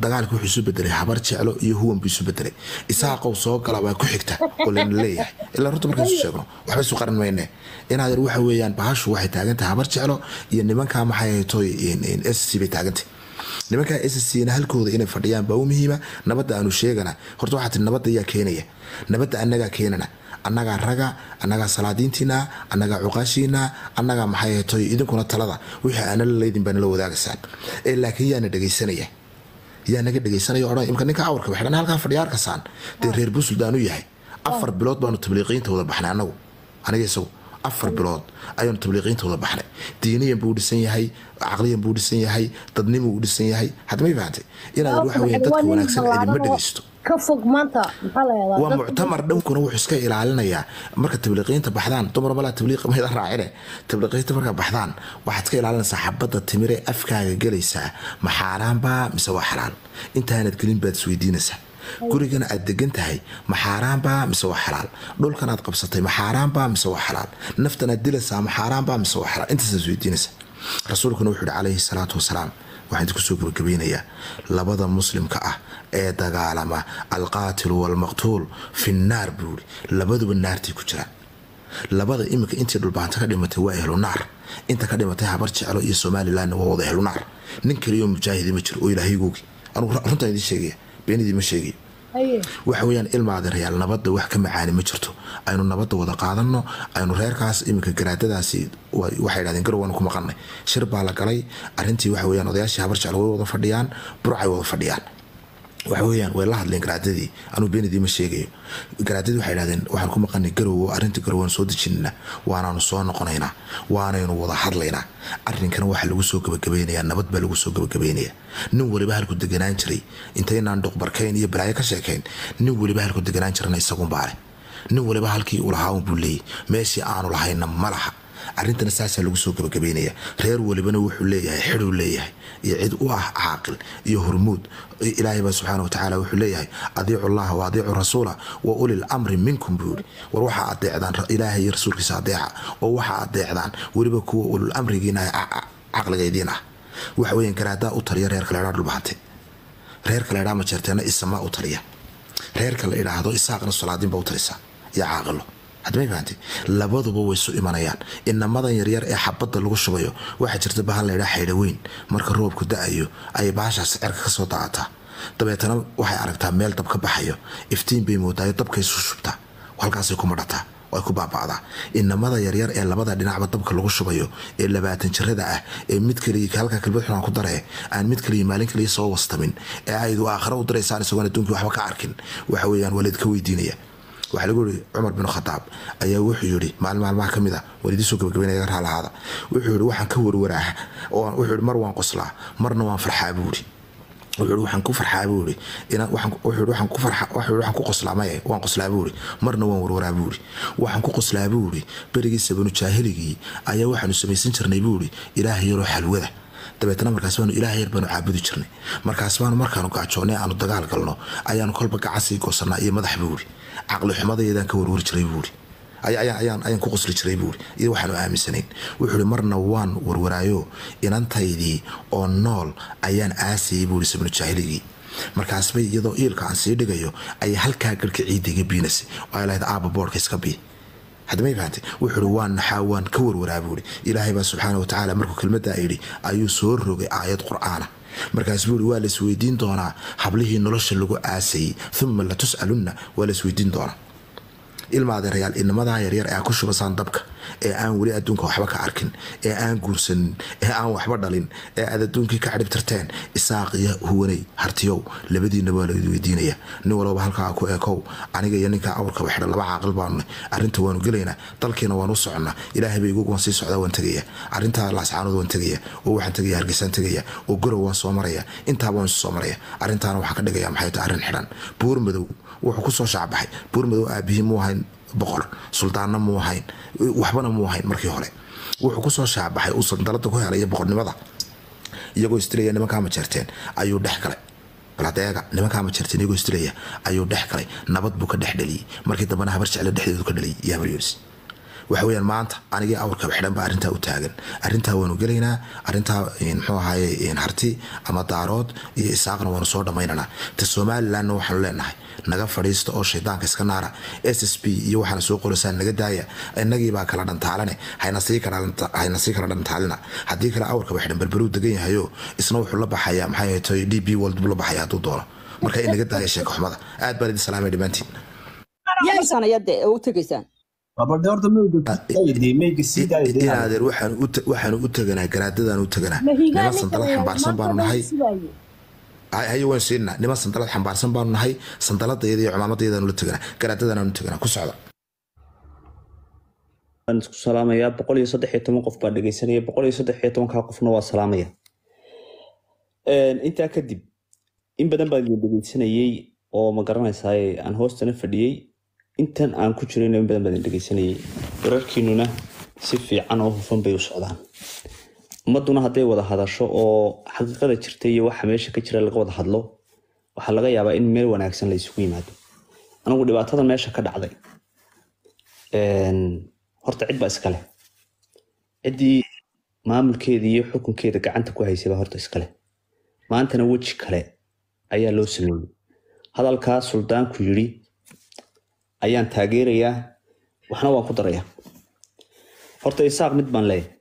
dagaalka wuxuu isu bedelay habar jeclo iyo huwan buu isu bedelay isaaqow soo gala waa ku xigta oo lana leeyahay ilaa runta markaan isu sheegno waxba isu qaran mayne inaad waxa weeyaan bahashu waxay taagantahay habar jeclo iyo nimankaa maxay haytoy s c bay taagantay nimankaa s c na halkooda inay fadhiyaan baa u muhiima nabadda aanu sheegana horta waxaa tii nabadda ayaa keenaya nabadda annagaa keenana annagaa raga annagaa salaadiintiina annagaa cuqaashiina annagaa maxay haytoy idinkuna talada wixii aanala leydin baa nala wadaagaysaan ee laakiin yaana dhegaysanaya yaa naga dhegaysanaya odhan imka ninka awarka waxdhan halkaa fadhiya arkasaan dee reer buntland u yahay afar bilood baanu tabliiqiyiinta wada baxnay annagu aniga isagu afar bilood ayaanu tabliiqiyiinta wada baxnay diiniyan buu dhisan yahay caqliyan buu dhisan yahay dadnimu u dhisan yahay hadda may fahantay inaad waxa weya dadka wanaagsan idinma dhegaysto ka fog maanta maxaa la yahdaa waa muctamar dhankuna wuxuu iska ilaalinayaa marka tabliiqiyiinta baxdaan dumar malaa tabliiq mayda raacine tabliiqiyiinta markaa baxdaan waxaad iska ilaalinaysaa xabadda timire afkaaga gelaysaa ma xaaraanbaa mise waa xalaal intaanad gelin baad isweydiinaysaa gurigana aad degan tahay ma xaaraanbaa mise waa xalaal dhulkan aad qabsatay ma xaaraanbaa mise waa xalaal naftan aad dilaysaa ma xaaraanbaa mise waa xalaal intaasaad isweydiinaysaa rasuulkuna wuxuu yihi calayhi salaatu wasalaam waxaan idinku soo gabagabeynayaa labada muslimka ah ee dagaalama alqaatilu waalmaqtuul fi nnaar buu yihi labaduba naartay ku jiraan labada iminka intii dhulbaanta ka dhimatay waa ehlu naar inta ka dhimatay habar jeclo iyo somalilanna waa wada ehlu naar nin kaliyo mujaahidi ma jiro oo ilaahaygoogii anugu runtaan idiin sheegaya beenidii ma sheegayo waxa weyaan ilma adeerayaal nabadda wax ka macaani ma jirto aynu nabadda wada qaadano aynu reerkaas iminka garaadadaasi waxay dhahdeen garow waanu ku maqanay shir baa la galay arintii waxa weyaan odayaashii habar jeclo way wada fadhiyaan burcay wada fadhiyaan waxa weyaan way la hadleen garaadadii anuu beenidii ma sheegayo garaadadii waxay dhahdeen waxaan ku maqanay garowo arrinta garow waan soo dejinana waanaanu soo noqonaynaa waanaynu wada hadlaynaa arrinkana waxaa lagu soo gabagabaynayaa nabad baa lagu soo gabagabaynayaa nin waliba halku deganaan jiray intaynaan dhuqbarkayn iyo balaayo ka sheekayn nin waliba halku deganaan jirana isagunbaa leh nin waliba halkii uu lahaa unbuu leeyay meeshii aanu lahayna ma laha arrintana saasaa lagu soo gabagabaynaya reer walibana wuxuu leeyahay xiduu leeyahay iyo cid u ah caaqil iyo hormuud ilaahay baa subxaana watacaala wuxuu leeyahay adiicu llaha wa adiicu rasuula wa ulil amri minkum buu yihi war waxaa adeecdaan ilaahay iyo rasuulkiisa adeeca oo waxaa adeecdaan weliba kuwa ulul amrigiina caqligaydiin ah waxa weyan garaadaa u taliya reerka laydhaa dhulbahante reerka laydhaa majeerteena isamaa u taliya reerka la idhaahdo isaaqna salaadiinba u talisa iyo caaqilo hadmay fahanti labaduba way isu imanayaan inamadan yaryar ee xabadda lagu shubayo waxaa jirta bahan laydhaa xaydhaweyn marka roobku da-ayo ayay bahashaas cerka kasoo daacataa dabeetana waxay aragtaa meel dab ka baxayo iftiin bay moodaayo dabkay isu shubtaa halkaasay ku madhataa ay ku baaba'daa inamada yaryar ee labada dhinacba dabka lagu shubayo ee labaatan jirada ah ee mid kaliya halka kelmad xunaan ku daree aan mid kaliya maalin kaliya soo wastamin ee aydu aakhira u diraysaan isagoon adduunkii waxba ka arkin waxa weeyaan waa laydka weydiinaya waxaa lagu yihi cumar bin khadaab ayaa wuxuu yihi maalin maalmaha ka mid a waan idiin soo gabagabaynaya raalahaada wuxuu yihi waxaan ka warwaraaha wuxuu yihi mar waan qoslaa marna waan farxaa buu yihi wuxuu yihi waxaan ku farxaa buu yihi wuxuu yihi waxaan ku farxa wuxuu yihi waxaan ku qoslaa maye waan qoslaa buu yihi marna waan warwaraa buu yihi waxaan ku qoslaa buu yihi berigiisa banu jaahiligii ayaa waxaanu samaysan jirnay buu yihi ilaahay yaroo xalwada dabeetna markaas baanu ilaah yar baanu caabudi jirnay markaas baanu markaanu gaajoonnay aanu dagaal galno ayaanu kolba gacansii goosanaa iyo madax buu yihi caqli xumadayadaan ka warwari jiray buu yihi ayaan ku qosli jiray buuri iyo waxaanu aaminsanayn wuxuu ihi marna waan warwaraayo inantaydii oo nool ayaan aasayay buuri sabnu jaahiligii markaasbay iyadoo iilka aan sii dhigayo ayay halkaa garhka ciidda iga biinasay oo ay lahayd aaba boodhka iska bii haddamay fahantay wuxuu ihi waan naxaa waan ka warwaraa buuri ilaahay baa subxaana watacaala markuu kelmaddaa yidhi ayuu soo rogay aayad qur'aana markaas buu ihi waa laisweydiin doonaa hablihii nolosha lagu aasayey uma la tus'alunna waa laisweydiin doonaa ilma adeerayaal inamadaa yaryar ee aa ku shubasaan dabka ee aan weli adduunka waxba ka arkin ee aan guursanin ee aan waxba dhalin ee aad adduunkii ka cadhibtirteen isaaq iyo huwaney hartiyow labadiinaba waa laid weydiinaya nin walbaba halkaa ku ekow aniga iyo ninkaa awrka waxdha laba caaqil baanunay arrinta waanu gelaynaa dalkiina waan u soconnaa ilaahay bay igugu waan sii socdaa waan tegaya arrintaa laascaanood waan tegaya oo waxaan tegaya hargeysaan tegaya oo garow waan soo maraya intaaba waan isu soo maraya arrintaana waxaan ka dhigaya maxay tahay arrin xidhan buur madow wuxuu ku soo shaacbaxay buur madow aabihii muu ahayn boqor suldaanna muu ahayn waxbana muu ahayn markii hore wuxuu kusoo shaacbaxay uu sandalada ku helay boqornimada iyagoo istilaya nimankaa majeerteen ayuu dhex galay baladeega nimankaa majeerteen iyagoo istilaya ayuu dhex galay nabad buu ka dhex dhaliyey markii dambena habar jecle dhexdeedu ka dhaliyay iyo habar yonis waxa weyaan maanta anigii awrkaba xidhan baa arrintaa u taagan arrintaa waanu gelaynaa arrintaa muxuu ahaye harti ama daarood iyo isaaqna waanu soo dhammaynanaa ta somalilandna waxaanu leenahay naga fadhiista oo shaydaanka iska naara s s b iyo waxaana soo qoraysaan naga daaya inagiibaa kala dhantaalane hayna sii kala dhantaalina haddii kale awrkaba xidhan berberuu degan yahayo isna wuxuu la baxayaa maxay tahay d b world buu la baxaya hadduu doono marka in naga daaya sheeko xumada aad baan idin salaamay dhammaantiin yaasaan ayaad u tegaysaan inaadeer waxaanu u teganaa garaadadaan u teganaa niman sandalad xambaarsan baanu nahay haye waan siinaa niman sandalad xambaarsan baanu nahay sandaladayada iyo cumaamadayadaan ula teganaa garaadadaan u teganaa ku socda waan isku salaamayaa boqol iyo saddex iyo toban qof baa dhegeysanaya boqol iyo saddex iyo tobankaa qofna waa salaamaya intaa kadib in badan baa idin dhegeysanayey oo ma garanaysaay aan hoostana fadhiyey intan aan ku jirayna in badan baa idin dhegeysanayey wararkiinuna si fiican oo hufan bay u socdaan ummaduna hadday wada hadasho oo xaqiiqada jirta iyo waxa meesha ka jira laga wada hadlo waxaa laga yaabaa in meel wanaagsan la isugu yimaado anigu dhibaatadan meesha ka dhacday horta cid baa iskale ciddii maamulkeeda iyo xukunkeeda gacanta ku haysay baa horta iskale maantana weji kale ayaa loo sameeyey hadalkaa suldaanku yidhi ayaan taageerayaa waxna waan ku darayaa horta isaaq mid baan leeyahay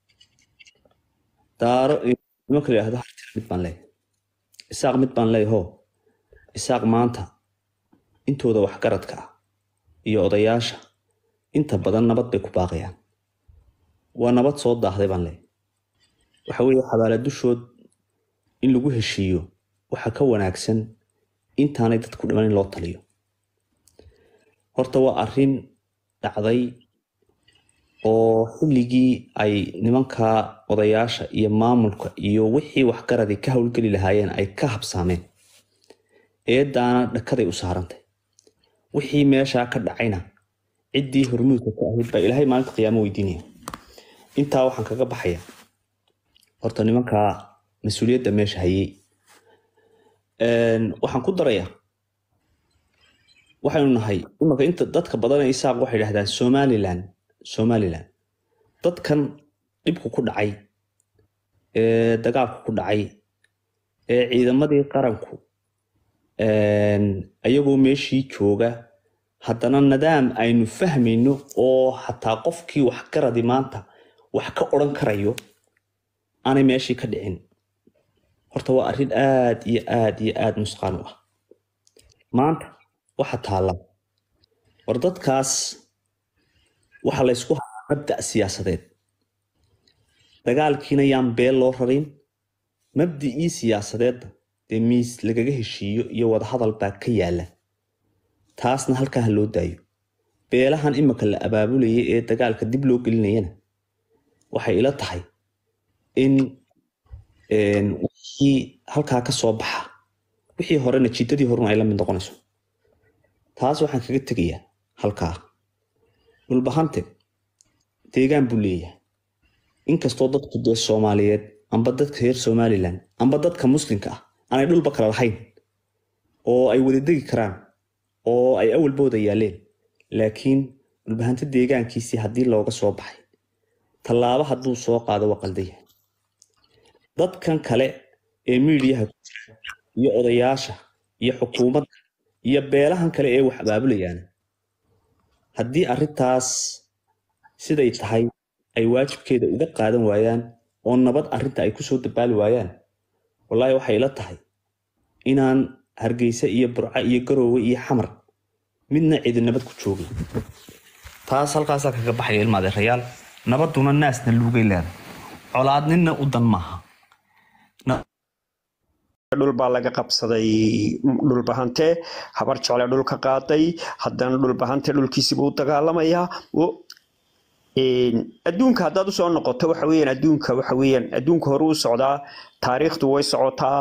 daaro nimanka la yidhahdo hartina mid baan leeyahay isaaq mid baan leeyahay ho isaaq maanta intooda waxgaradka ah iyo odayaasha inta badan nabad bay ku baaqayaan waa nabad soo daahday baan leeyahay waxa weeye xabaala dushood in lagu heshiiyo waxa ka wanaagsan intaanay dadku dhiman in loo taliyo horta waa arrin dhacday oo xilligii ay nimanka odayaasha iyo maamulka iyo wixii waxgaradii ka howlgeli lahaayeen ay ka habsaameen eedaana dhakaday u saarantay wixii meeshaa ka dhacayna ciddii hormuudka ka ahayd baa ilaahay maalinta qiyaamo weydiinaya intaa waxaan kaga baxaya horta nimanka mas-uuliyadda meesha hayey waxaan ku darayaa waxaynu nahay imanka inta dadka badan isaaq waxay dhahdaan somalilan somalilan dadkan dhibku ku dhacay ee dagaalku ku dhacay ee ciidamadii qaranku ayagoo meeshii jooga haddana nidaam aynu fahmayno oo xataa qofkii waxgaradi maanta wax ka odran karayo aanay meeshii ka dhicin horta waa arrin aad iyo aad iyo aad nusqaan u ah maanta waxa taalla war dadkaas waxa laysku hayaa mabda' siyaasadeed dagaalkiina yaan beel loo rarin mabdicii siyaasadeedna dee miis lagaga heshiiyo iyo wadahadal baa ka yaala taasna halkaa ha loo daayo beelahan imika la abaabulayay ee dagaalka dib loo gelinayana waxay ila tahay in wixii halkaa ka soo baxa wixii horena jiidadii horena ay la mid noqonayso taas waxaan kaga tegayaa halkaa dhulbahante deegaan buu leeyahay inkastoo dadku dee soomaaliyeed amba dadka reer somalilan amba dadka muslimka ah aanay dhulba kala lahayn oo ay wada degi karaan oo ay awalbooda yaaleen laakiin dhulbahante deegaankiisii haddii looga soo baxay tallaabo hadduu soo qaado waa qaldaya dadkan kale ee miidiyaha ku jira iyo odayaasha iyo xukuumadda iyo beelahan kale ee wax abaabulayaan haddii arrintaas siday tahay ay waajibkeeda uga qaadan waayaan oo nabad arrinta ay kusoo dabaali waayaan wallaahi waxay ila tahay inaan hargeysa iyo burco iyo garoowe iyo xamar midna cidi nabad ku joogin taas halkaasaa kaga baxaya ilma adeerayaal nabaduna naasna luugay leedahay colaadnina u dan maaha dhul baa laga qabsaday dhulbahante habar jecle dhul ka qaaday haddana dhulbahante dhulkiisiibuu u dagaalamayaa adduunka haddaad usoo noqoto waxa weeyaan adduunka waxa weeyaan adduunka hore u socdaa taariikhdu way socotaa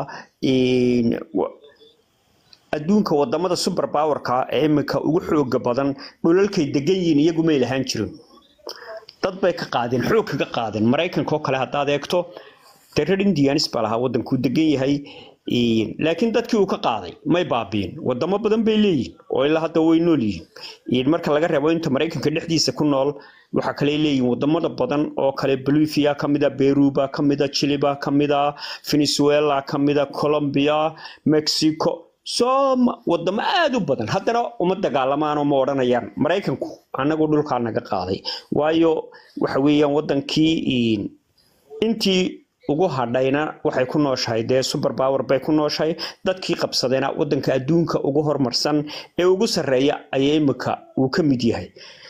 adduunka wadamada super powerka ee iminka ugu xooga badan dhulalkay degan yihiin iyagu may lahaan jirin dad bay ka qaadeen xoog kaga qaadeen maraykanka oo kale haddaad eegto dee reer indianis baa lahaa wadankuu degan yahay laakiin dadkii uu ka qaaday may baabiin wadamo badan bay leeyihin oo ilaa hadda way nool yihiin marka laga reebo inta maraykanka dhexdiisa ku nool waxaa kale leeyihin wadamada badan oo kale bolivia kamida beruba kamida chiliba kamida venezuela kamida colombia mexico sooma wadamo aada u badan haddana uma dagaalamaanoo ma odhanayaan maraykanku annagu dhulkaa naga qaaday waayo waxa weeyaan wadankii intii ugu hadhayna waxay ku nooshahay dee super power bay ku nooshahay dadkii qabsadayna wadanka adduunka ugu horumarsan ee ugu sarreeya ayaa imika uu ka mid yahay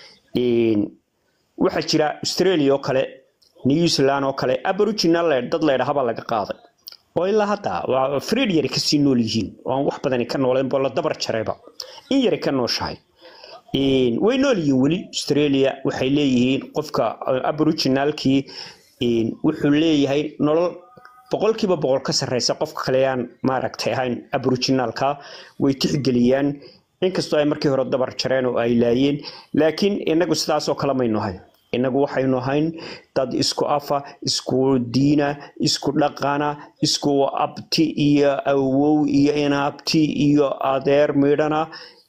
waxaa jira australia oo kale new zealand oo kale aboriginal dad leydhahabaa laga qaaday oo ilaa hadda waa friid yari kasii nool yihiin oo aan wax badani ka nooleen boo la dabar jarayba in yari ka nooshahay way nool yihiin weli australia waxay leeyihiin qofka aboriginalkii wuxuu leeyahay nolol boqolkiiba boqol ka sarreysa qofka kale aan maaragtay ahayn aboriginalka way tixgeliyaan inkastoo ay markii hore dabar jareen oo ay laayeen laakiin inagu sidaasoo kale maynu ahayn inagu waxaynu ahayn dad isku afa isku diina isku dhaqana isku abti iyo awow iyo inaabti iyo adeer midhana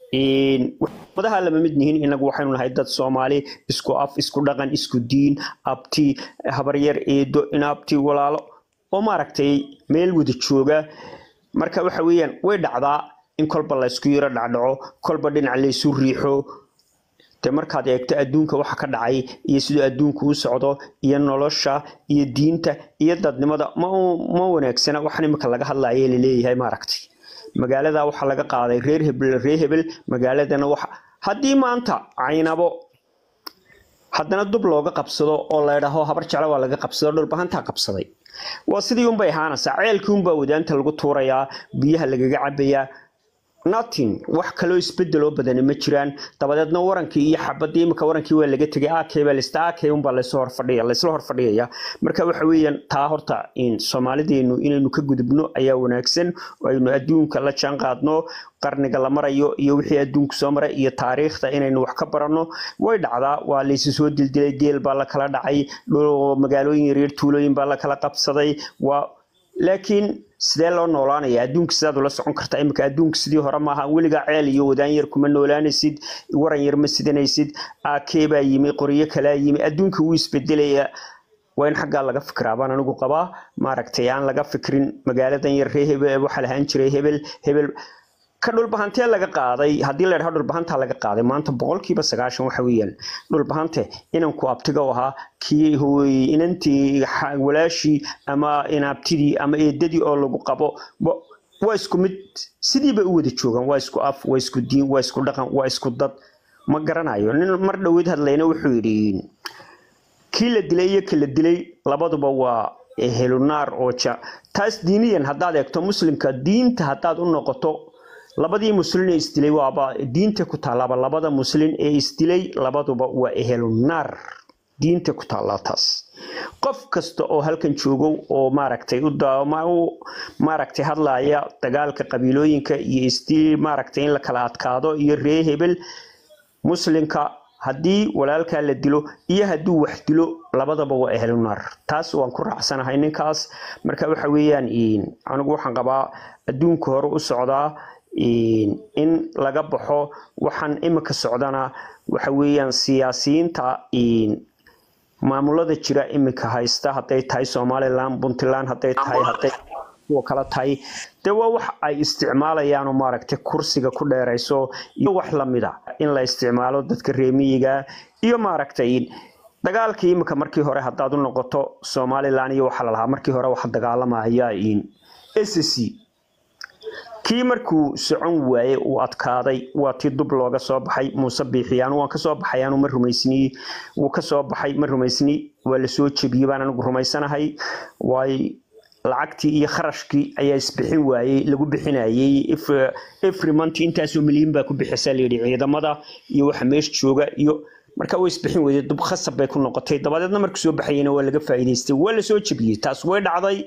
madaha lama mid nihiin inagu waxaynu nahay dad soomaali isku af isku dhaqan isku diin abti habaryar eedo inaabti walaalo oo maaragtay meel wada jooga marka waxa weeyaan way dhacdaa in kolba laysku yaro dhacdhaco kolba dhinac laysu riixo de markaad eegto adduunka waxa ka dhacay iyo siduu adduunku u socdo iyo nolosha iyo diinta iyo dadnimada ma wanaagsana waxaan imika laga hadlaya laleeyahay maaragtay magaalada waxaa laga qaaday reer hebel reer hebel magaaladana waxa haddii maanta caynabo haddana dub looga qabsado oo laydhaho habar jeclo waa laga qabsado dhulbahantaa qabsaday waa sidii unbay ahaanaysaa ceelkii unbaa wadaanta lagu tuurayaa biyaha lagaga cabayaa nothing wax kaloo isbedeloo badani ma jiraan dabadeedna warankii iyo xabadii imika warankii waa laga tegay akay baa lista akay unbaa laysla horfadhiya laysla horfadhiyaya marka waxa weeyaan taa horta in soomaalideenu inaynu ka gudubno ayaa wanaagsan oo aynu adduunka la jaan qaadno qarniga la marayo iyo wixii adduunku soo maray iyo taariikhda inaynu wax ka baranno way dhacdaa waa laysu soo dildilay geel baa la kala dhacay magaalooyin yaryar tuulooyin baa la kala qabsaday waa laakiin sidee loo noolaanaya adduunka sidaad ula socon kartaa iminka adduunka sidii hore maaha weligaa ceel iyo wadaan yar kuma noolaanaysid waran yar ma sidanaysid akee baa yimi qoryo kalaa yimi adduunka wuu isbedelaya waa in xaggaa laga fikiraa baan anigu qabaa maaragtay aan laga fikrin magaaladan yar ree hebel waxaa lahaan jiray hebel hebel ka dhulbahantee laga qaaday haddii la dhaho dhulbahantaa laga qaaday maanta boqolkiiba sagaashan waxa weeyaan dhulbahante inanku abtiga u ahaa kii inantii walaashii ama inaabtidii ama eedadii oo lagu qabo waa isku mid sidiiba u wada joogaan waa isku af waa isku diin waa isku dhaqan waa isku dad ma garanayo nin mar dhoweed hadlayna wuxuu yidhi kii la dilay iyo ka la dilay labaduba waa helunaar oo ja taas diiniyan haddaad eegto muslimka diinta haddaad u noqoto labadii muslin ee isdilay waaba diinta ku taalaaba labada muslin ee isdilay labaduba waa ehelunaar diinta ku taallaa taas qof kasta oo halkan joogo oo maaragtay u maaragtay hadlaya dagaalka qabiilooyinka iyo isdil maaragtay in la kala adkaado iyo ree hebel muslimka haddii walaalkaa la dilo iyo hadduu wax dilo labadaba waa ehlunaar taas waan ku raacsanahay ninkaas marka waxa weeyaan anigu waxaan qabaa adduunka hore u socdaa in laga baxo waxaan imika socdana waxa weeyaan siyaasiyiinta maamulada jira imika haysta hadday tahay somaliland puntland hadday tahay hadday kuwa kala tahay dee waa wax ay isticmaalayaan oo maaragtay kursiga ku dheerayso iyo wax lamida in la isticmaalo dadka reemiyiga iyo maaragtay dagaalkii imika markii hore haddaad u noqoto somaliland iyo waxaa lalahaa markii hore waxa dagaalamaya sc kii markuu socon waaye uu adkaaday waa tii dub looga soo baxay muuse biixiyaan waan kasoo baxay aanu ma rumaysniye wuu kasoo baxay ma rumaysni waa lasoo jebiyey baan anigu rumaysanahay waay lacagtii iyo kharashkii ayaa isbixin waayey lagu bixinayey every month intaasoo milyan baa ku bixisa layidhi ciidamada iyo waxa meesha jooga iyo marka way isbixin weyday dub khasab bay ku noqotay dabadeedna markii soo baxayena waa laga faa'iidaystay waa lasoo jebiyey taas way dhacday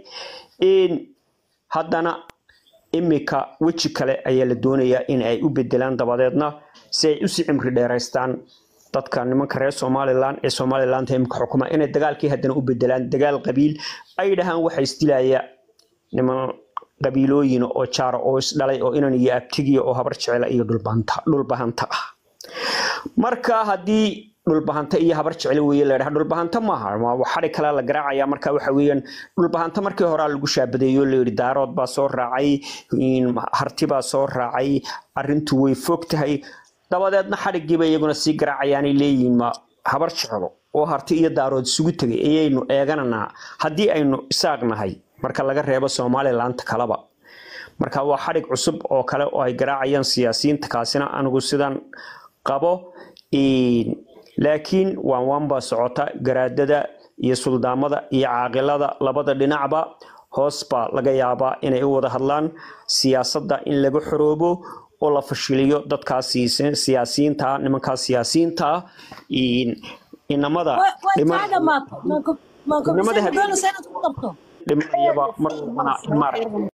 haddana imika weji kale ayaa la doonayaa in ay u bedelaan dabadeedna si ay usii cimri dheeraystaan dadka nimanka reer somalilan ee somaliland imika xukuma inay dagaalkii haddana u bedelaan dagaal qabiil ay dhahaan waxa isdilaya niman qabiilooyin oo jaara oo isdhalay oo inan iyo abtigiya oo habar jecela iyo dhulbahanta dhulbahanta ah marka haddii dhulbahanta iyo habar jecel weeye la dhaha dhulbahanta maaha waa xadhi kale la garaacaya marka waxa weeyaan dhulbahanta markii hore lagu shaabadeeyo la yidhi daarood baa soo raacay harti baa soo raacay arrintu way fog tahay dabadeedna xadhigiiba iyaguna sii garaacayaanay leeyihiin ma habar jecelo oo harti iyo daarood isugu tegay ayaynu eegananaa haddii aynu isaaqnahay marka laga reebo somalilaanta kaleba marka waa xadhig cusub oo kale oo ay garaacayaan siyaasiyiinta kaasina anigu sidan qabo laakiin waan waan baa socota garaadada iyo suldaamada iyo caaqilada labada dhinacba hoos baa laga yaabaa inay u wada hadlaan siyaasadda in laga xoroobo oo la fashiliyo dadkaas siyaasiyiinta nimankaas siyaasiyiinta inamada dhimanayaba mar walbana in maaragta